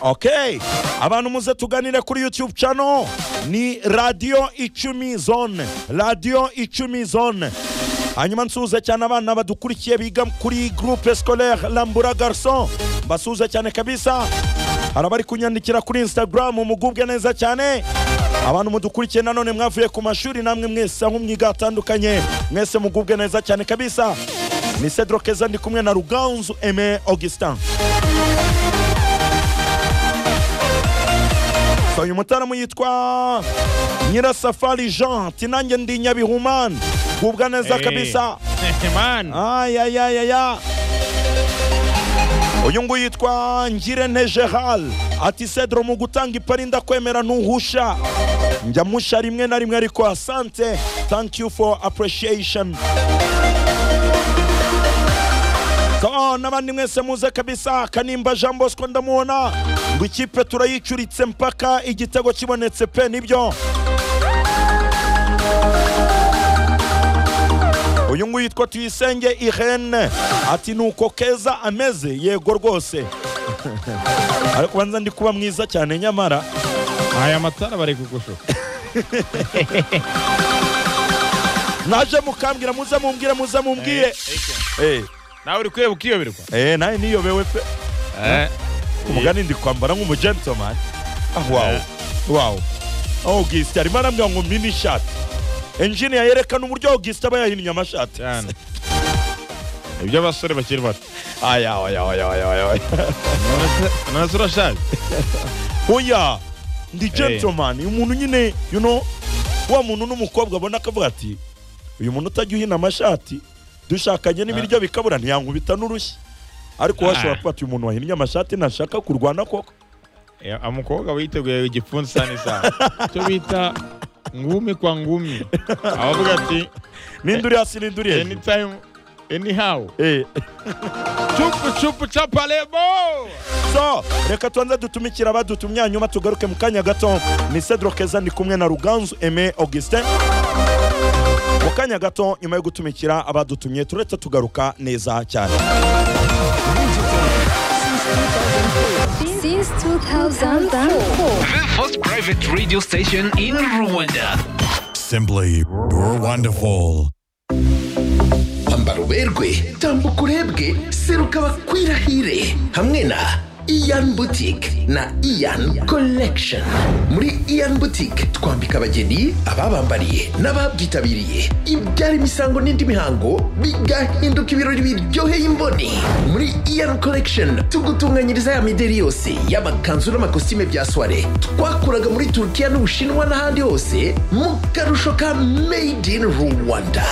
okay abantu muze tuganire kuri youtube channel ni radiyo icumi zone radiyo icumi zone hanyuma nsuhuze cyane abana badukurikiye biga kuri groupe scolaire lambura garson mbasuhuze cyane kabisa hari abari kunyandikira kuri instagram mugubwe neza cyane abantu mudukurikiye nanone mwavuye ku mashuri namwe mwese aho mwiga hatandukanye mwese mugubwe neza cyane kabisa ni cedro keza ndi kumwe na ruganzu eme augustin So, uyu mutaramu yitwa nyirasafari jean ati nanjye ndi nyabihumani gubwa neza Hey. kabisa Man. ayayayaya uyu nguyu yitwa ngirente gerard ati cedro mu gutanga ipari ndakwemera ntuhusha njya musha rimwe na rimwe ariko asante thank you for appreciation So, n'abandi mwese muze kabisa kanimba jean bosco ndamubona ngo ikipe turayicuritse mpaka igitego kibonetse pe nibyo uyu nguyu yitwa tuyisenge irene ati ni uko keza ameze yego rwose ariko ubanza ndi kuba mwiza cyane nyamara Aya matara bari kugushuka. naje mukambwira muze mumbwire muze mumbwire Eh, Nawe uri kureba ukiyoberwa. eh, nawe niyobewe pe Eh. umugani ndi kwambara nk'umugentleman ah wawu wawu augusite arimo arambwira ngo mini shati engineer yerekana uburyo augusite aba yahinnye amashati Cyane. Ibyo abasore bakiri bato. aya aya aya aya aya None- None se urashaje? oya ndi Hey. gentleman uyu muntu nyine you know wa muntu n'umukobwa abona akavuga ati uyu muntu utajya uhina amashati dushakanye n'ibiryo bikabura ntiyankubita n'urushyi ariko Ah. washobora kuba ati uyu muntu wahinnye amashati ntashaka kurwana koko Eh, Umukobwa witeguye igipfunsi sana isaha. Icyo bita ngumi kwa ngumi. Abavuga ati ninduri hasi ninduri hejuru anytime anyhow. Eh, Chupu chupu chapalebo. so reka tubanze dutumikire abadutumye hanyuma tugaruke mu kanya gato ni cedro keza ndi kumwe na ruganzu eme augustin mu kanya gato nyuma yo gutumikira abadutumye turetse tugaruka neza cyane Since 2004. The first private radio station in Rwanda. Simply, you're wonderful. ambara uberwe tambuka urebwe seruka bakwirahire hamwe na iyan butike na iyan collection muri iyan butike twambika abageni ababambariye n'ababyitabiriye ibyara imisango n'indi mihango bigahinduka ibirori biryoheye imboni muri iyan collection tugutunganyiriza ya mideri yose y'amakanzu n'amakositime bya soire twakuraga muri turukiya n'ubushinwa n'ahandi hose mu karusho ka made in rwanda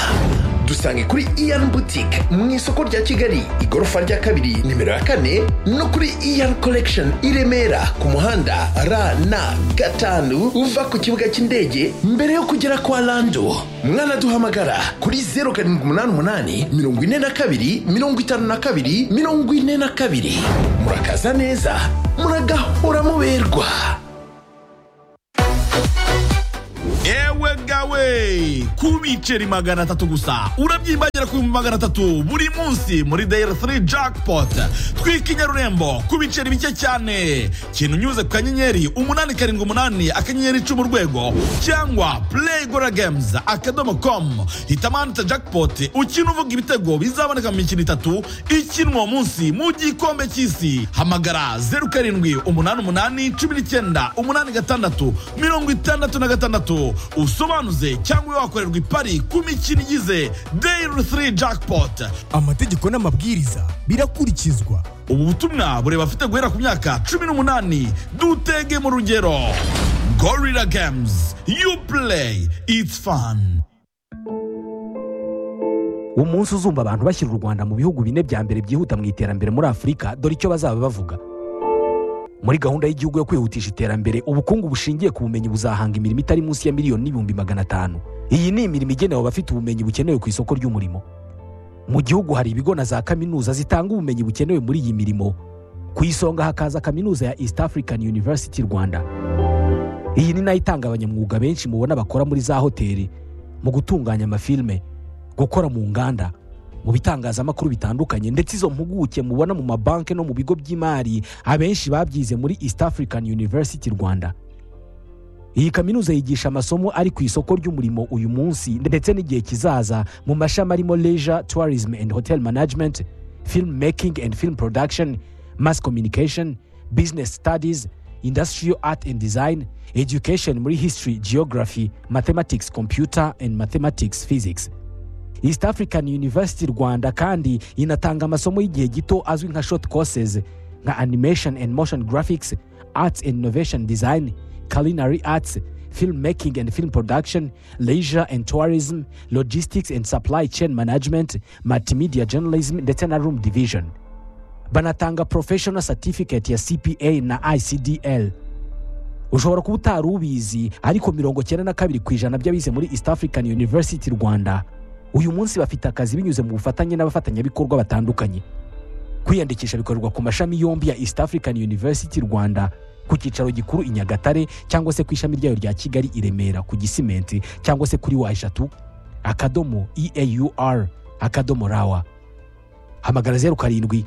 dusange kuri iyan boutique mu isoko rya kigali igorofa rya kabiri nimero ya kane no kuri iyan collection i remera ku muhanda rn gatanu uva ku kibuga cy'indege mbere yo kugera kwa lando mwanaduhamagara kuri 0788 42 52 42 murakaza neza muragahora muberwa ewe gawe ku biceri magana atatu gusa urabyimbagira ku bihumbi magana atatu buri munsi muri dayari 3 jackpot twika inyarurembo ku biceri bike cyane kintu unyuze ku kanyenyeri umunani karindwi umunani akanyenyeri icumi urwego cyangwa play gora games akadomo com hitamo ahantu hita jackpot ukina uvuga ibitego bizaboneka mu mikino itatu ikinwa uwo munsi mu gikombe cy'isi hamagara zeru karindwi umunani umunani cumi n'icyenda umunani gatandatu mirongo itandatu na gatandatu usobanuze cyangwa ube wakorerwa ipari ku mikino igize dayiri 3 jackpot amategeko n'amabwiriza birakurikizwa ubu butumwa bureba afite guhera ku myaka cumi n'umunani dutege mu rugero gorilla games you play it's fun umunsi uzumva abantu bashyira u rwanda mu bihugu bine bya mbere byihuta mu iterambere muri afurika dore icyo bazaba bavuga muri gahunda y'igihugu yo kwihutisha iterambere ubukungu bushingiye ku bumenyi buzahanga imirimo itari munsi ya miliyoni n'ibihumbi magana atanu iyi ni imirimo igenewe abafite ubumenyi bukenewe ku isoko ry'umurimo mu gihugu hari ibigo na za kaminuza zitanga ubumenyi bukenewe muri iyi mirimo ku isonga hakaza kaminuza ya east african university rwanda iyi ni nayo itanga abanyamwuga benshi mubona bakora muri za hoteli mu gutunganya amafilime gukora mu nganda mu bitangazamakuru bitandukanye ndetse izo mpuguke mubona mu mabanki no mu bigo by'imari abenshi babyize muri east african university rwanda iyi kaminuza yigisha amasomo ari ku isoko ry'umurimo uyu munsi ndetse n'igihe kizaza mu mashami arimo leisure tourism and hotel management film making and film production mass communication business studies industrial art and design education muri history geography mathematics computer and mathematics physics east african university rwanda kandi inatanga amasomo y'igihe gito azwi nka short courses nka animation and motion graphics arts and innovation design culinary arts film making and film production leisure and tourism logistics and supply chain management multimedia journalism ndetse na room division banatanga professional certificate ya cpa na icdl ushobora kuba utari ubizi ariko mirongo cyenda na kabiri ku ijana by'abize muri east african university rwanda uyu munsi bafite akazi binyuze mu bufatanye n'abafatanyabikorwa batandukanye kwiyandikisha bikorerwa ku mashami yombi ya east african university rwanda ku cyicaro gikuru i nyagatare cyangwa se ku ishami ryayo rya kigali i remera ku gisimenti cyangwa se kuri wa eshatu akadomo eaur akadomo rawa hamagara zeru karindwi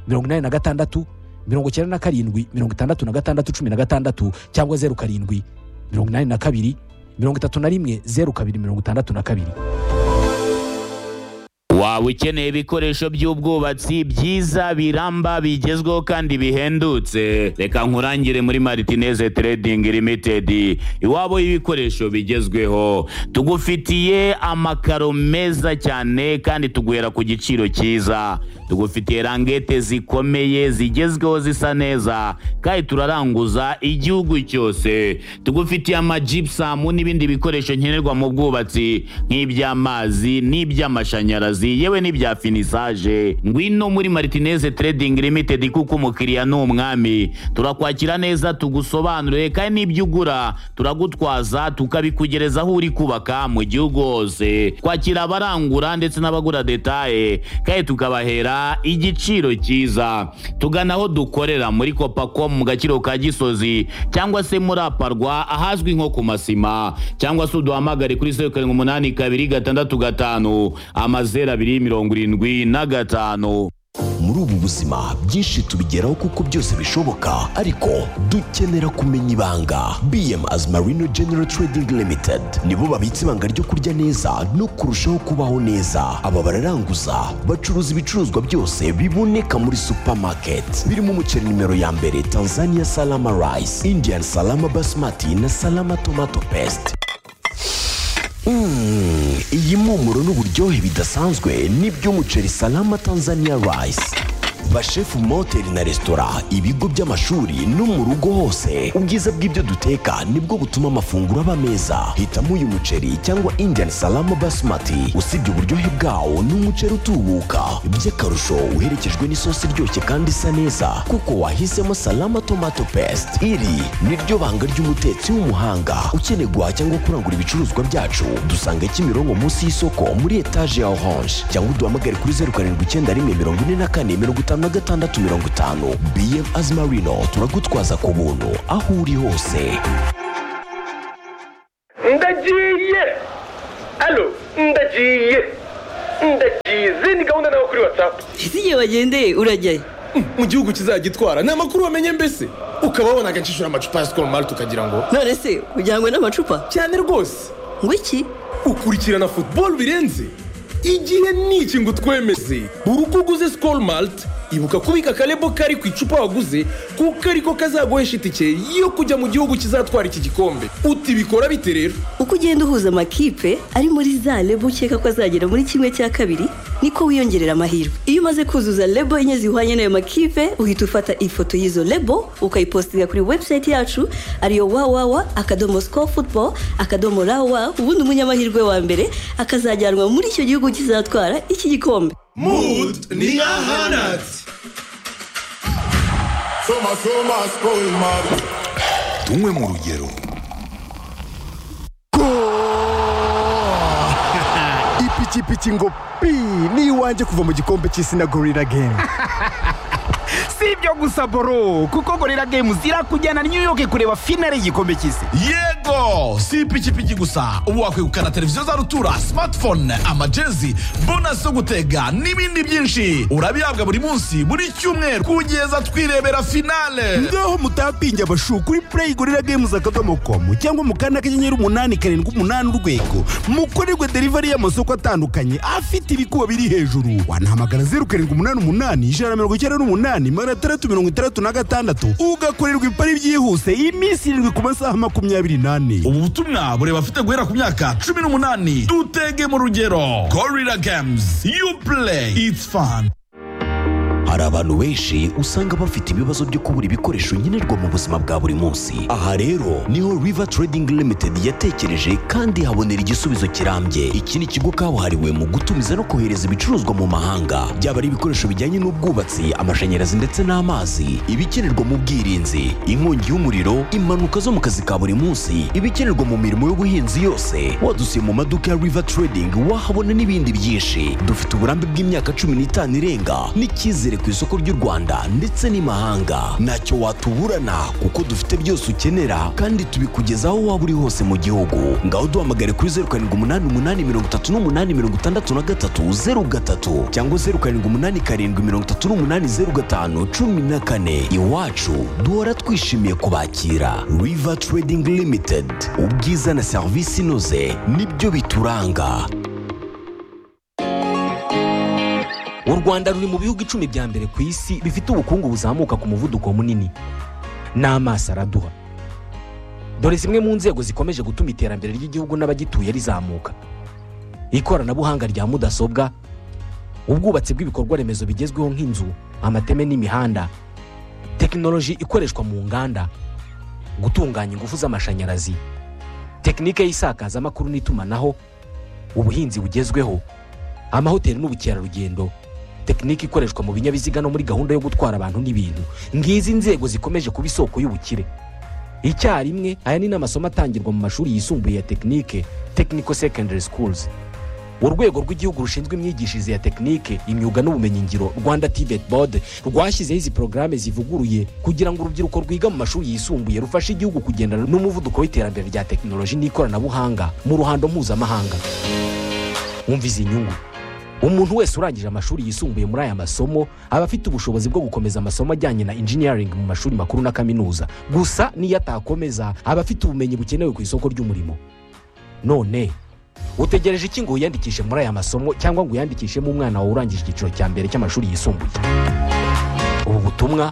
mirongo inani na gatandatu mirongo icyenda na karindwi mirongo itandatu na gatandatu cumi na gatandatu cyangwa zeru karindwi mirongo inani na kabiri mirongo itatu na rimwe zeru kabiri mirongo itandatu na kabiri waba ukeneye ibikoresho by'ubwubatsi byiza biramba bigezweho kandi bihendutse reka nkurangire muri maritineze trading limited iwabo y'ibikoresho bigezweho tugufitiye amakaro meza cyane kandi tuguhera ku giciro cyiza tugufitiye rangete zikomeye zigezweho zisa neza kandi turaranguza igihugu cyose tugufitiye amajipusamu n'ibindi bikoresho nkenerwa mu bwubatsi nk'iby'amazi n'iby'amashanyarazi akazi yewe n'ibya finisaje ngwino muri martineze trading limited kuko umukiriya ni umwami turakwakira neza tugusobanurire kandi n'ibyo ugura turagutwaza tukabikugereza aho uri kubaka mu gihugu hose kwakira abarangura ndetse n'abagura detaye kandi tukabahera igiciro cyiza tugana aho dukorera muri kopacom mu gaciro ka gisozi cyangwa se muri aparwa ahazwi nko ku masima cyangwa se uduhamagare kuri zeru karindwi umunani kabiri gatandatu gatanu amazeru zeru abiri mirongo irindwi na gatanu muri ubu buzima byinshi tubigeraho kuko byose bishoboka ariko dukenera kumenya ibanga bm as marino general trading limited nibo babitse ibanga ryo kurya neza no kurushaho kubaho neza aba bararanguza bacuruza ibicuruzwa byose biboneka muri supermarket birimo umuceri nimero ya mbere tanzania salama rice indian salama basmati na salama tomato paste Mm, iyi mpumuro n'uburyohe bidasanzwe n'iby'umuceri salama tanzania rice bashefu mu mahoteli na resitora ibigo by'amashuri no mu rugo hose ubwiza bw'ibyo duteka nibwo butuma amafunguro aba meza hitamo uyu muceri cyangwa indian salama basmati usibye uburyohe bwawo ni umuceri utubuka by'akarusho uherekejwe n'isosi iryoshye kandi isa neza kuko wahisemo salama tomato paste iri niryo banga ry'umutetsi w'umuhanga ukeneye guhaha cyangwa kurangura ibicuruzwa byacu dusanga kimironko munsi y'isoko muri etaje ya orange cyangwa uduhamagare kuri zeru karindwi icyenda rimwe mirongo ine na kane mirongo itanu na gatandatu mirongo itanu bm azimarino turagutwaza ku buntu aho uri hose ndagiye alo ndagiye ndagize ni gahunda nawe kuri watsapu ese igihe wagendeye urajyayo mu gihugu kizagitwara ni amakuru wamenye mbese ukaba wabonaga nshishura amacupa ya sikoro mari tukagira ngo none se ujyanywe n'amacupa cyane rwose ngo iki ukurikirana futuboro birenze igihe ni iki ngo twemeze buri uko uguze sikoro marite ibuka kubika akarebo kari ku icupa waguze kuko ariko kazaguhesha itike yo kujya mu gihugu kizatwara iki gikombe uti bikora bite rero uko ugenda uhuza amakipe ari muri za lebo ukeka ko azagera muri kimwe cya kabiri niko wiyongerera amahirwe iyo umaze kuzuza lebo enye zihwanye n'ayo makipe uhita ufata ifoto y'izo lebo ukayipositinga kuri webusayiti yacu ariyo wawawa akadomo siko futuboro akadomo rawa ubundi umunyamahirwe wa mbere akazajyanwa muri icyo gihugu kizatwara iki gikombe Mood ni ahanat. Soma soma spoil man. tumwe mu rugero ipikipiki ngo pi ni iwanjye kuva mu gikombe cy'isi na gorira gemu si ibyo gusa boro kuko gorira games irakujyana new york kureba finale y'igikombe cy'isi yego si ipikipiki gusa ubu wakwegukana televiziyo za rutura smartphone amajezi bonasi zo gutega n'ibindi byinshi urabihabwa buri munsi buri cyumweru kugeza twirebera finale ngaho mutapinge abashu kuri play gorira games akadomo komu cyangwa mu kanda kanyenyeri umunani karindwi umunani urwego mukorerwe delivery y'amasoko atandukanye afite ibikuba biri hejuru wanahamagara zeru karindwi umunani umunani ijana na mirongo icyenda n'umunani magana atandatu mirongo itandatu na gatandatu ugakorerwa ipari byihuse iminsi irindwi ku masaha makumyabiri n'ane ubu butumwa bureba abafite guhera ku myaka cumi n'umunani dutege mu rugero gorira games you play it's fun hari abantu benshi usanga bafite ibibazo byo kubura ibikoresho nkenerwa mu buzima bwa buri munsi aha rero niho river trading limited yatekereje kandi habonera igisubizo kirambye iki ni ikigo kabuhariwe mu gutumiza no kohereza ibicuruzwa mu mahanga byaba ari ibikoresho bijyanye n'ubwubatsi amashanyarazi ndetse n'amazi ibikenerwa mu bwirinzi inkongi y'umuriro impanuka zo mu kazi ka buri munsi ibikenerwa mu mirimo y'ubuhinzi yose wadusiye mu maduka ya river trading wahabona n'ibindi byinshi dufite uburambe bw'imyaka cumi n'itanu irenga n'icyizere ku isoko ry'u Rwanda ndetse n'imahanga ntacyo watuburana kuko dufite byose ukenera kandi tubikugezaho waba uri hose mu gihugu ngaho duhamagare kuri zeru karindwi umunani umunani mirongo itatu n'umunani mirongo itandatu na gatatu zeru gatatu cyangwa zeru karindwi umunani karindwi mirongo itatu n'umunani zeru gatanu cumi na kane iwacu duhora twishimiye kubakira river trading limited ubwiza na serivisi inoze nibyo bituranga u rwanda ruri mu bihugu icumi bya mbere ku isi bifite ubukungu buzamuka ku muvuduko munini n'amaso araduha dore zimwe mu nzego zikomeje gutuma iterambere ry'igihugu n'abagituye rizamuka ikoranabuhanga rya mudasobwa ubwubatsi bw'ibikorwa remezo bigezweho nk'inzu amateme n'imihanda tekinoloji ikoreshwa mu nganda gutunganya ingufu z'amashanyarazi tekinike y'isakazamakuru n'itumanaho ubuhinzi bugezweho amahoteli n'ubukerarugendo tekinike ikoreshwa mu binyabiziga no muri gahunda yo gutwara abantu n'ibintu ngizi nzego zikomeje kuba isoko y'ubukire icyarimwe aya ni n'amasomo atangirwa mu mashuri yisumbuye ya tekinike technical secondary schools urwego rw'igihugu rushinzwe imyigishirize ya tekinike imyuga n'ubumenyingiro rwanda tibet board rwashyizeho izi porogaramu zivuguruye kugira ngo urubyiruko rwiga mu mashuri yisumbuye rufashe igihugu kugendana n'umuvuduko w'iterambere rya tekinoloji n'ikoranabuhanga mu ruhando mpuzamahanga wumva izi nyungu umuntu wese urangije amashuri yisumbuye muri aya masomo aba afite ubushobozi bwo gukomeza amasomo ajyanye na engineering mu mashuri makuru na kaminuza gusa n'iyo atakomeza aba afite ubumenyi bukenewe ku isoko ry'umurimo none utegereje iki ngo wiyandikishe muri aya masomo cyangwa ngo uyandikishemo umwana wawe urangije icyiciro cya mbere cy'amashuri yisumbuye ubu butumwa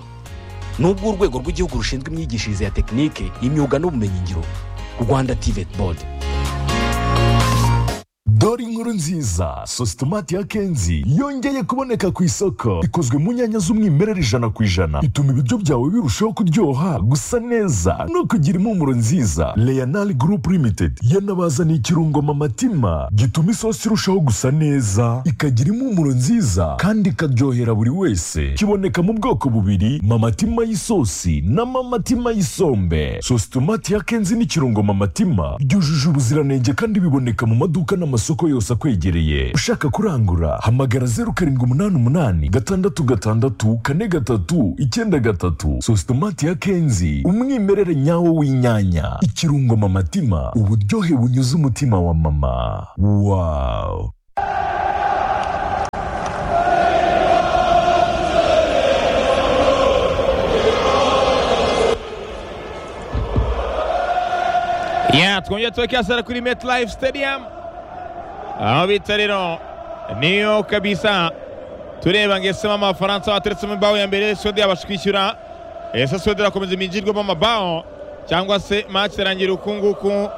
ni ubw'urwego rw'igihugu rushinzwe imyigishirize ya tekinike imyuga n'ubumenyingiro rwanda tivet board dore inkuru nziza sositomati ya kenzi yongeye kuboneka ku isoko ikozwe mu nyanya z'umwimerere ijana ku ijana ituma ibiryo byawe birushaho kuryoha gusa neza no kugira impumuro nziza leyanari gurupu limitedi yanabazaniye ikirungo matima gituma isosi irushaho gusa neza ikagira impumuro nziza kandi ikaryohera buri wese kiboneka mu bwoko bubiri mamatima y'isosi na mamatima y'isombe sositomati ya kenzi n'ikirungo matima byujuje ubuziranenge kandi biboneka mu maduka n'amasoko amasoko yose akwegereye ushaka kurangura hamagara zeru karindwi umunani umunani gatandatu gatandatu kane gatatu icyenda gatatu sositomati ya kenzi umwimerere nyawo w'inyanya ikirungo mamatima uburyohe bunyuze umutima wa mama wawu ya twongeye tuwekasara kuri metlife stadium aho bita rero niyo kabisa tureba ngo ese amafaransa wateretsemo imbaho ya mbere sodi yabasha kwishyura ese sodi irakomeza imigirwemo amabaho cyangwa se match irangira uku nguku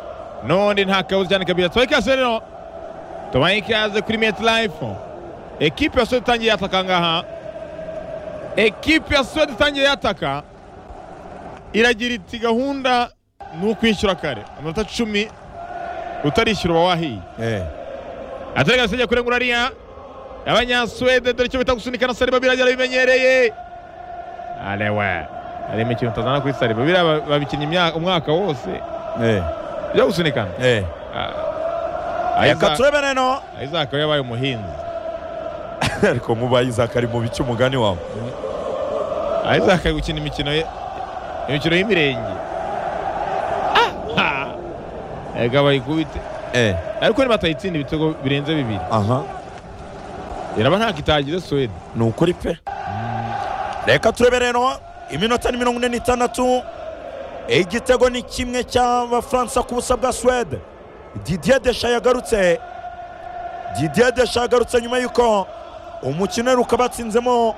n'ubundi nta kabuza cyane kabisa tubahe ikaze rero tubahe ikaze kuri meti layifu ekipe ya sodi itangiye yataka ngaha ekipe ya sodi itangiye yataka iragira iti gahunda ni ukwishyura kare amanota cumi utarishyura uba wahiye atari gasenge kurengura ariya abanyasuwede dore icyo bita gusunikana sariba biragira bimenyereye arewe hari imikino utazana kuri sariba biriya babikinnye umwaka wose byo gusunikana reka turebe rero isaka yabaye umuhinzi ariko mubaye isaka ari mu bice umugani wawe isaac ari gukina imikino ye imikino y'imirenge reka bayikubite ariko niba batayitsinda ibitego birenze bibiri aha iraba ntabwo itagize suwede ni ukuri pe reka turebe rero iminota ni mirongo ine n'itandatu igitego ni kimwe cy'abafaransa ku busa bwa suwede didier desha yagarutse didier desha yagarutse nyuma y'uko umukino uheruka batsinzemo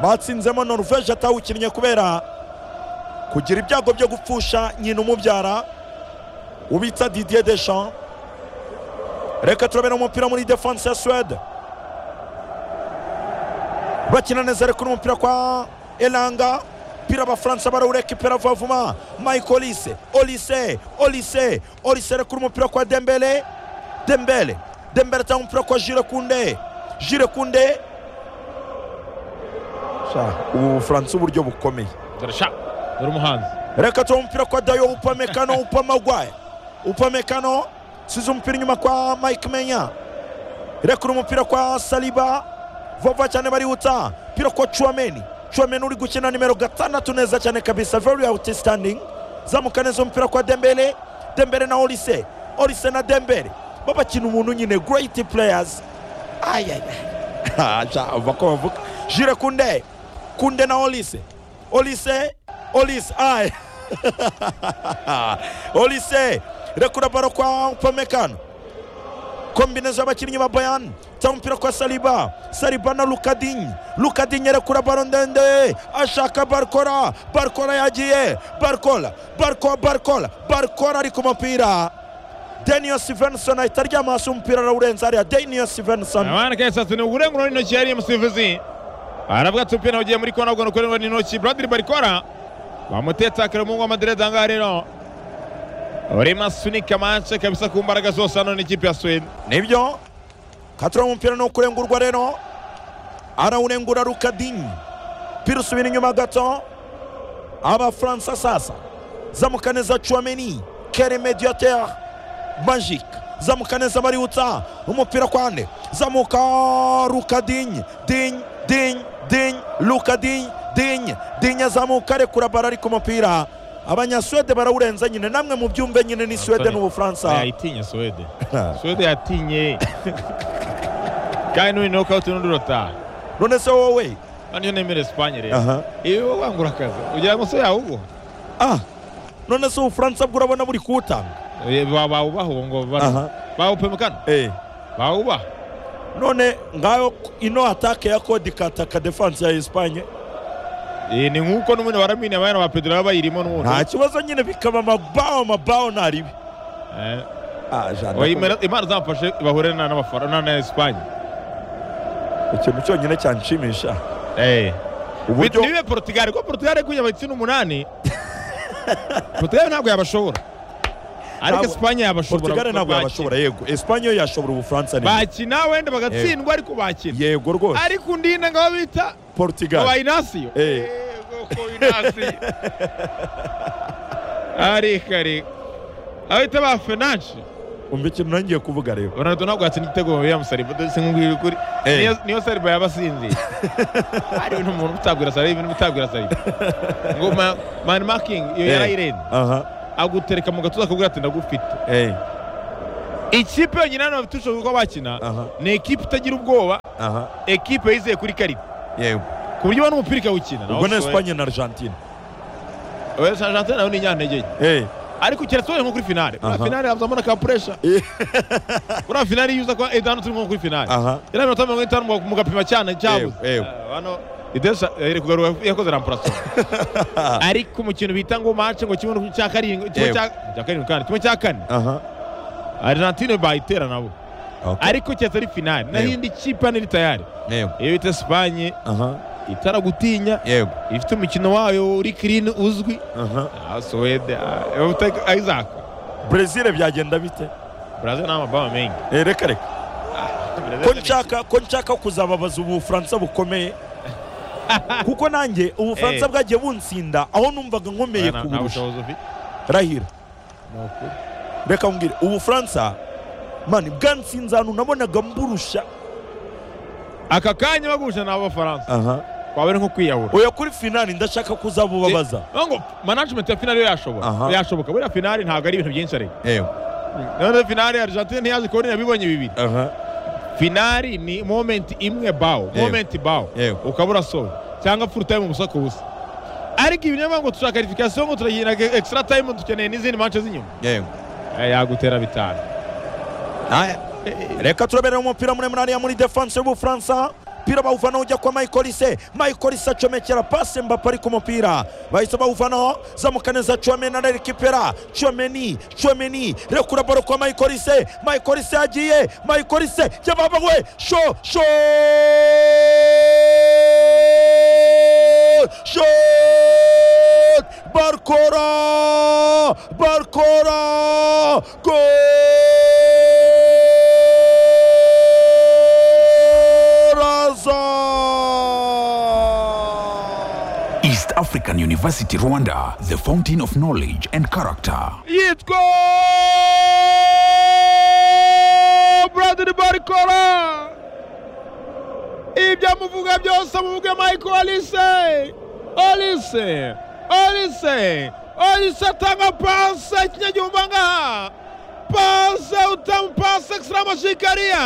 batsinzemo noruveje atawukinnye kubera kugira ibyago byo gupfusha nyina umubyara ubitsa didier desha reka turabera umupira muri defanse ya suwede bakina neza reka umupira kwa elanga umupira abafaransa barawurekipera vuba vuba mike olise olise olise olise reka umupira kwa dembele dembele dembele atanga umupira kwa jire kunde jire kunde Sha, ubu bufaransa uburyo bukomeye dore sha dore umuhanzi reka tuba umupira kwa dayo upamekano upamagwaye upamekano size umupira inyuma kwa mike menya reka umupira kwa saliba vuba cyane barihuta pira kwa chuameni chuameni uri gukina nimero gatandatu neza cyane kabisa very outstanding zamuka neza umupira kwa dembele dembele na olise olise na dembele babakina umuntu nyine great players ayayva ko bavuga jire kunde kunde na olise olise olise ay olise rekura baro kwa upamekano kombinezo y'abakinnyi ba bayani cyangwa umupira kwa saliba saliba na lukadinyi lukadinyi arekura baro ndende ashaka barikora barikora yagiye barikora barikora barikora barikora ari ku mupira daniel stevenson ahita aryama hasi umupira arawurenza hariya daniel stevenson abana kaya saa sita ni uburenganuro n'intoki yari umusifuzi aravuga ati umupira ugiye muri kona ugana ukorerwa n'intoki buradiri barikora bamutetse akari umuhungu w'amadereza aha ngaha rero urimo asunika manche kabisa ku mbaraga zose hano n'ikipe ya swede nibyo katura umupira ni ukurengurwa rero arawurengura rukadinyi pira usubira inyuma gato abafaransa sasa zamuka neza chuameni kere mediateur magique zamuka neza bariwutsa umupira kwande zamuka rukadinyi dinyi dinyi dinyi rukadinyi dinyi dinyi azamuka rekura bara ari ku mupira abanyasuwede barawurenza nyine namwe mu byumve nyine ni suwede n'ubufaransa yayitinye suwede suwede yatinye kandi n'uyu ni ukawuti n'undi urataha none se wowe hano nemera esipanye Aha. rero iyo wowe wangura akazi ugira ngo se yawugwa ah none se ubufaransa bwo urabona buri kuwutanga bawubaha ubu ngo Aha. bawupemukana bawubaha none ngayo ino atake ya kodi kataka defanse ya esipanye ni nk'uko n'ubundi waramini abana ba pedro baba bayirimo n'ubundi nta kibazo nyine bikaba amabaho amabaho ntaribi Oya, imana imana zamfashe bahure na n'abafana na esipanye ikintu cyonyine cyanshimisha uburyo nibe portugal kuko portugal kugira abatsinda umunani portugal ntabwo yabashobora ariko Ntabwo- esipanye yabashobora portugal kuko ntabwo bakina. yabashobora yego esipanye yo yashobora ubufaransa neza. bakina wenda bagatsindwa ariko bakina yego rwose ariko undi na ngabo bita portugal aba inasiyo Eh. ariko ariko aho bita ba fenanshi umva ikintu nongeye kuvuga rero ronaldo ntabwo yatsinda igitego ya musariba ndetse nkubwira ukuri Eh. niyo- niyo sariba yaba asinziye hari ibintu umuntu utagwira sariba ibintu utagwira sariba ngo ma- mani makingi iyo Eh. yarayirenze aha agutereka mu gatuza akakubwira ati ndagufite eh ikipe yonyine hano bafite ubushobozi bwo bakina ni ekipe itagira ubwoba aha ekipe yizeye kuri karita yego ku buryo ubona umupira ikawukina ubwo ni esipanye na argentine oya sa argentine nayo ni inyantege nke eh ariko kirasobanuye nko kuri finale Aha. muri finale hamuzamo na ka puresha muri finale iyo uza kwa edanu turi nko kuri finale aha yari iminota mirongo itanu mu- mu gapima cyane cyabuze yego hano idesha yari kugaruka yakoze rampuraso ariko umukino bita ngo match ngo kimwe cya karindwi kimwe Yego. cya cya karindwi kandi kimwe cya kane aha argentine bayitera nabo Okay. ariko cyatse ari finale naho Yego. indi kipe hano iri tayari yego iyo bita esipanye aha itaragutinya yego ifite umukino wayo uri kirini uzwi aha Ah, suwede ah, utaka- isaac brezil byagenda bite brazil ni amababa menshi Eh, reka reka ko nshaka ko nshaka kuzababaza ubufaransa bukomeye kuko nanjye ubufaransa Eh. bwagiye bunsinda aho numvaga nkomeye Nta- nta kuburusha bushobozi ufite. rahira Ni ukuri. reka mbwire ubufaransa mani bwansinze ahantu nabonaga mburusha aka kanya bagusha ni ab'abafaransa aha waba ari nko kwiyahura oya kuri finali ndashaka kuzabubabaza ngo management ya finali yo yashobora yashoboka buriya finali ntabwo ari ibintu byinshi ari none finali argentine ntiyaje kubona inabibonye bibiri finali ni moment imwe bawo moment bawo ukaba urasoza cyangwa full time umusako busa ariko ibi niyo mpamvu dushaka qualification ngo turagira extra time dukeneye n'izindi manche z'inyuma Eh, yagutera bitanu reka turabera umupira muremure hariya muri defense y'ubufaransa umupira bawuvanaho ujya kwa michael ise michael ise acomekera pase mbapa ari ku mupira bahise bawuvanaho zamuka neza chomeni ararekipera chomeni chomeni rekura baro kwa michael ise michael ise yagiye michael ise yababawe sho sho sho barkora barkora gol East African University Rwanda, the fountain of knowledge and character. yitwa buradiri barikora ibyo amuvuga byose amuvuga michael olise olise olise olise atanga pase kinyagihumba ngaha pase utamu pase ekisiramushikariya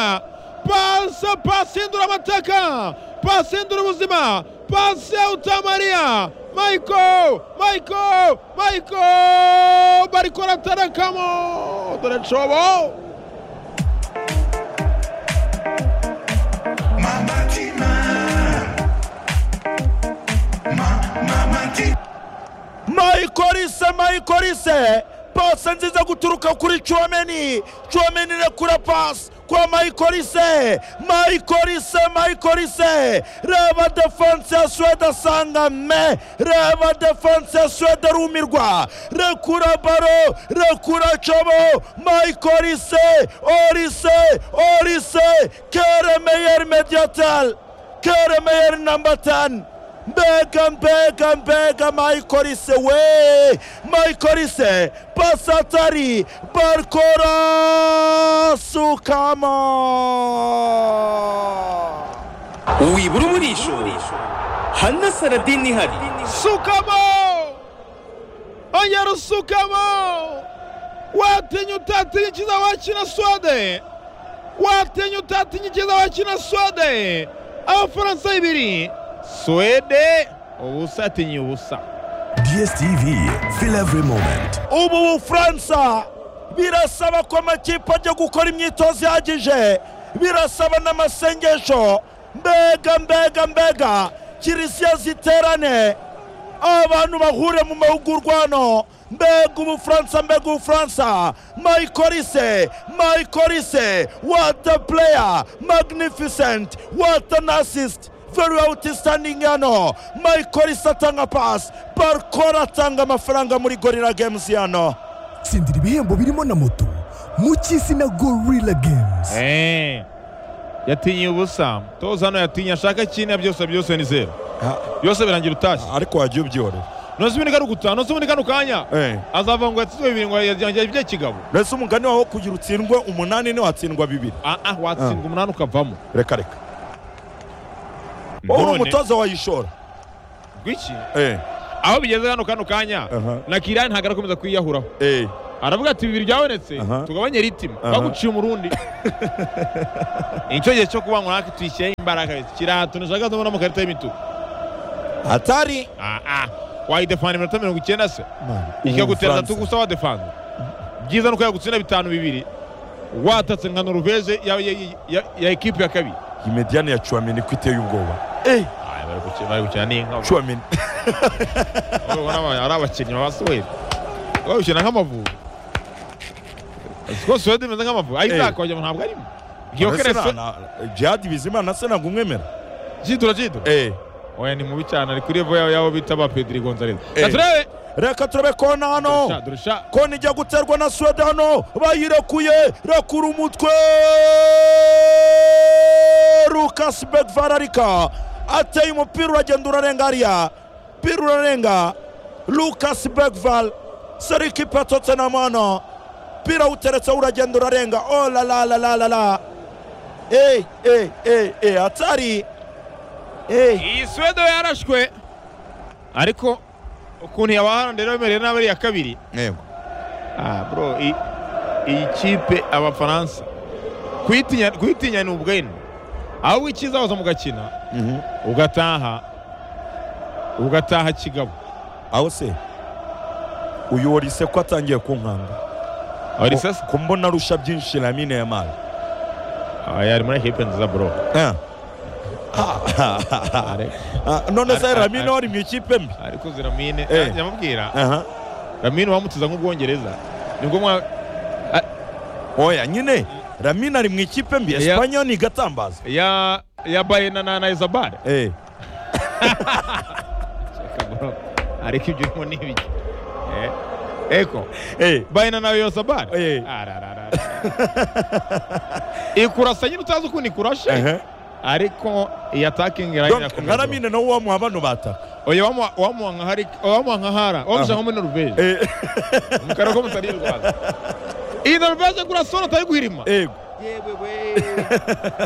pase pase indura amateka pase indura ubuzima pase utamariya michael michael michael barikora atarakamo dore cobo michael ise michael ise pase nziza guturuka kuri chomeni chomeni rekura pase kwa michael ise michael ise michael ise reba defense ya swede asanga me reba defense ya swede arumirwa rekura baro rekura cobo michael ise orise orise keremeyer mediatel keremeyer number 10 mbega mbega mbega maikorise we maikorise pasatari barkora sukama wibura umurisho hana saradini ihari sukamo ongera usukamo watinya utatinya icyiza wakina swede watinya utatinya icyiza wakina swede abafaransa bibiri swede ubusa atinya ubusa DSTV, feel every moment. ubu bufaransa birasaba ko amakipe ajya gukora imyitozo ihagije birasaba n'amasengesho mbega mbega mbega kiriziya ziterane abantu bahure mu mahugurwa hano mbega ubufaransa mbega ubufaransa mayikolise mayikolise wata pureya magnificent wata nasisite very outstanding hano mayikolise atanga pasi barikora atanga amafaranga muri gorira gemuzi hano tsindira ibihembo birimo na moto mu cy'izina gorilla games Eh, yatinye ubusa toza hano yatinye ashaka icyina byose byose ni zeru byose birangira utashye ariko wagiye ubyihorera ntuzi ubundi kano gutaha ntuzi ubundi kano kanya azavuga ngo yatsinzwe bibiri ngo yagira ibyo kigabo mbese umugani waho kugira utsindwe umunani ntiwatsindwa bibiri ah ah watsindwa umunani ukavamo reka reka wowe umutoza wayishora gwiki Eh. aho bigeze hano kano kanya na kirani ntabwo arakomeza kwiyahuraho aravuga ati bibiri byabonetse tugabanye ritima baguciye umurundi icyo gihe cyo kuba ngo natwe tuyishyireho imbaraga kiriya tuntu ushaka tubona mu karita y'imituku atari wayidefana iminota mirongo icyenda se ikagutereza tugusa wadefana byiza ni uko yagutsinda bitanu bibiri watatse nka noruveje ya- ya- ya- ya ekipi ya kabiri iyi mediyani ya cuwameni ko iteye ubwoba Ah, bari gukina- bari gukina n'inka cuwameni urabona aba- ari abakinnyi babasohoye bari gukina nk'amavubi rwose wenda imeze nk'amavubi ayo izakongera ngo ntabwo arimo jihadi bizimana se ntabwo umwemera jidura jidura oya ni mubi cyane ari kuri evo yabo yabo bita ba pedri gonzalez Reka turebe reka turebe kona hano durusha kona ijya guterwa na swede hano bayirekuye rekura umutwe rukas begvara arika ateye umupira uragenda urarenga hariya umupira urarenga rukas begval seriki patotse na mwana umupira uteretse uragenda urarenga oh la la la la la la eh eh eh eh atari iyi suwedo yarashwe ariko ukuntu yabaharanira bemerewe n'abari ya kabiri Ah, bro i- iyi kipe abafaransa kuyitinya kuyitinya ni ubwene ahubwo icyiza waza mugakina ugataha ugataha kigabo aho se uyu warise ko atangiye kunkanga warise se kumbona arusha byinshi lamine ya mari aya ari muri ekipe nziza bro none se lamine wari mu ikipe mbi ariko zira mine Eh. nyamubwira Aha. lamine wamutiza nk'ubwongereza nibwo mwa oya nyine lamine ari mu ikipe mbi Ya- esipanye ni igatambaza ya ya bayena na na izabare eh ariko ibyo urimo ni ibiki Eh, eko bayena nawe yose abari ararara ikurasa nyine utazi ukuntu ikurashe ariko iyi atakingi nka lamine nawe wamuha bano bataka oya wamuha- wamuha nka hari- wamuha nka hara wamushaka nko muri noruveje mukara ko mutari i rwanda iyi noruveje kurasona atari guhirima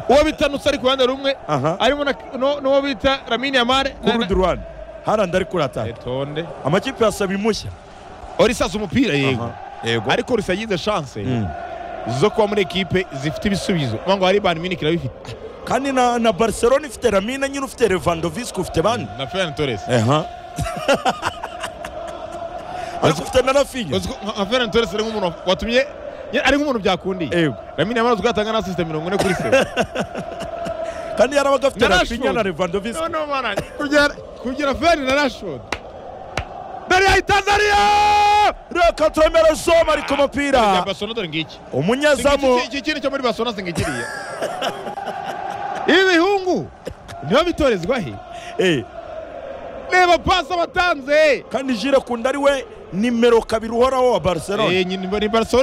uwo bita nutsa ari ku ruhande rumwe harimo na- no- n'uwo bita ramini yamare ku rundi ruhande harandi ari kurataka itonde amakipe yasaba imushya orisasa umupira yego ariko risa yize chance zo kuba muri ekipe zifite ibisubizo kuvuga ngo hari bayern munich irabifite kandi na, na barcelona ifite lamine nyine ufite levandovski ufite bande na ferran torres Aha. ariko ufite na rafinya nka ferran torres ari nk'umuntu watumye ye- ari nk'umuntu byakundiye ramini yamara uzwi atanga na sisiteme mirongo ine kuri sewe kandi yarabaga afite Na rafinya Rashford. na levandovski no no mana kugira kugira ferran na rashford dariya itanzaniya reka twemere zoma ari ku mupira basona dore ngiki umunyezamu Iki- iki- iki kintu cyo muri basona singikiriye ibihungu niho bitorezwa he reba pasi batanze kandi jire kunda ari we nimero kabiri uhoraho wa barcelona ni barcelona